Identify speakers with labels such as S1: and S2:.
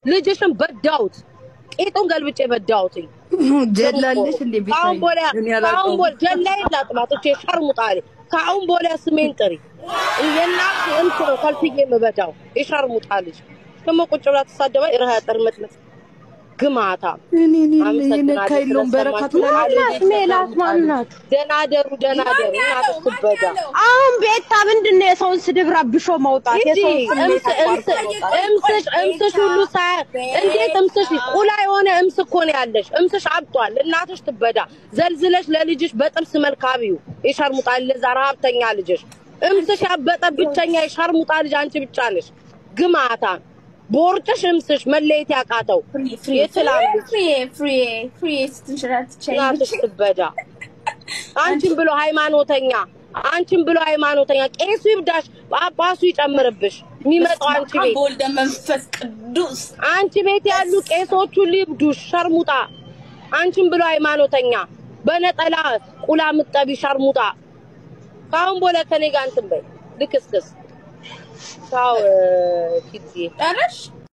S1: ልጅሽን በዳውት ቄጡን ገልብጬ በዳውትኝ
S2: ጀላለሽ እንዴ
S1: ከአሁን በኋላ
S2: እኔ
S1: ከአሁን
S2: አላውቀውም።
S1: በኋላ ጀላይ ላጥማቶቼ ሸርሙጣ አለ ከአሁን በኋላ ስሜን ጥሪ የእናት እንት ነው ከልፍዬ የምበዳው የሸርሙጣ ልጅ ደግሞ ቁጭ ብላ ትሳደባ ይረሃ ጠርመጥመጥ ግማታ
S2: እኔ እኔ
S1: አመሰግናለሁ
S2: የነካ የለውም በረካቱ
S1: ስለሰማችሁ።
S3: ማናት ሜላት ማናት?
S1: ደህና ደሩ ደህና ደሩ እናትሽ ትበዳ
S3: አሁን ቤታ ምንድን ነው የሰውን ስድብ ረብሾ መውጣት?
S1: እንጂ
S3: የሰውን ስሜት
S1: እምስ- እምስ- እምስሽ እምስሽ ሁሉ ሳያ እንዴት እምስሽ ቁላ የሆነ እምስ እኮ ነው ያለሽ። እምስሽ አብጧል። እናትሽ ትበዳ ዘልዝለሽ ለልጅሽ በጥርስ መልካቢው የሸርሙጣ ለዛ ረሀብተኛ ልጅሽ እምስሽ ያበጠ ብቸኛ የሸርሙጣ ልጅ አንቺ ብቻ ነሽ። ግማታ ቦርጭሽ እምስሽ መለየት ያቃተው የትላም ልጅ እናትሽ ትበዳ። አንቺን ብሎ ሃይማኖተኛ አንቺን ብሎ ሃይማኖተኛ ቄሱ ይብዳሽ፣ ጳጳሱ ይጨምርብሽ። የሚመጣው አንቺ ቤት
S4: በወልደ መንፈስ ቅዱስ
S1: አንቺ ቤት ያሉ ቄሶቹ ሊብዱሽ። ሸርሙጣ አንቺን ብሎ ሃይማኖተኛ በነጠላ ቁላ ምጠቢ ሸርሙጣ። ከአሁን በኋላ ከኔ ጋር እንትን በይ ልክስክስ። ቻው ኪድዬ።
S4: ጨረሽ